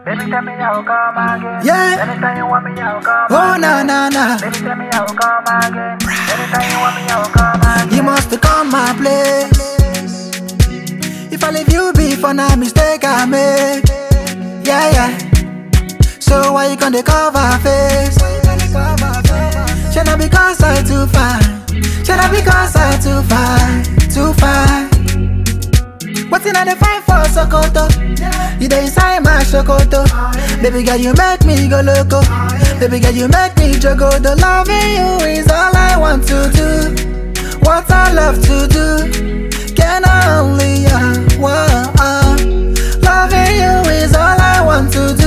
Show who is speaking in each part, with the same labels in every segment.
Speaker 1: Baby, tell me how come again.
Speaker 2: Yeah.
Speaker 1: Anytime you want me, I'll come
Speaker 2: Oh
Speaker 1: again.
Speaker 2: na na na,
Speaker 1: Baby, tell me how come again. Anytime you want me, I'll come again.
Speaker 2: you must come my place. If I leave you before now mistake I make. Yeah yeah. So why you gonna cover face? Should I because I too fine? Should I because I too fine? Too fine. What's in the fine for Sokoto? You dey inside my Sokoto. Baby girl, you make me go loco. Baby girl, you make me jogo. The loving you is all I want to do. What I love to do. Can I only uh, whoa, uh. Loving you is all I want to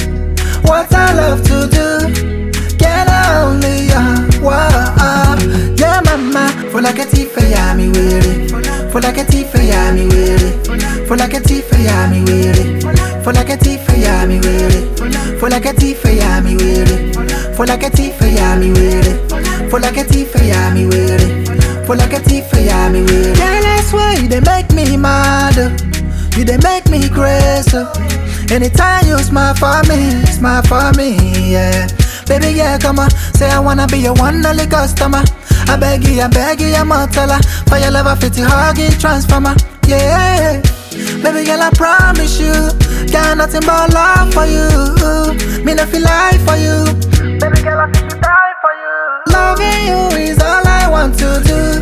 Speaker 2: do. What I love to do. Can I only uh, whoa, uh. Yeah, mama. For like a tifa, yeah, me weary. For like a tifa, yeah, me weary. For like a tifa, yeah, me weary. For like a tifa, yeah, me weary. For like a tifa, yeah, me weary. For like a tifa, yeah, me weary. For like a tifa, yeah, me weary. For like a tifa, yeah, me weary. Girl, I swear you they make me mad. oh. You they make me crazy. oh. Anytime you smile for me, smile for me, yeah. Baby, yeah, come on. Say I wanna be your one only customer. I beg you, I beg you, I'm a teller. For your love, I fit you, hug it, transformer, yeah. Baby girl, I promise you, got nothing but love for you. Me no feel like for you.
Speaker 1: Baby girl, I feel to die for you.
Speaker 2: Loving you is all I want to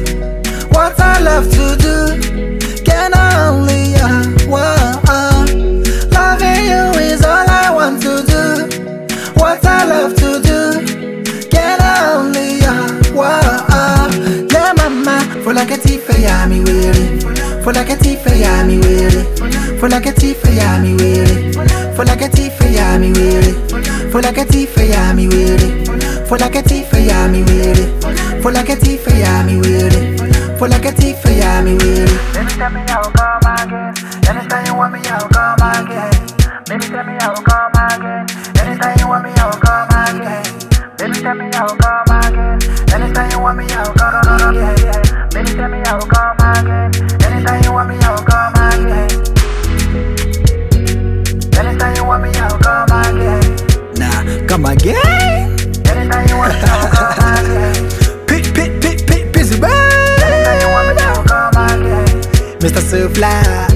Speaker 2: do. What I love to do. Can I only, uh, whoa, uh. Loving you is all I want to do. What I love to do. Can I only, uh, whoa, uh. Yeah, mama. For like a tifa, yeah, me weary. For like a tifa, yeah, me weary. For like a tifa, yeah, me weary. For like a tifa, yeah, me weary. For like a tifa, yeah, me weary. For like a tifa, yeah, me weary. For like a tifa, yeah, me weary. For like a tifa, yeah, me weary.
Speaker 1: Baby, tell me how come again. Anytime you want me, I'll come again. Baby, tell me how come again. Anytime you want me, I'll come again. Baby, tell me how come again. Anytime you want me, I'll come again. Baby, tell me how come again. Anytime you want me, I'll come again. Anytime you want me, I'll come again.
Speaker 2: Nah, come again.
Speaker 1: Anytime you want me, I'll come again.
Speaker 2: Pit, pit, pit, pit, busy
Speaker 1: Anytime you want me,
Speaker 2: bird.
Speaker 1: I'll come again.
Speaker 2: Mr. So Fly.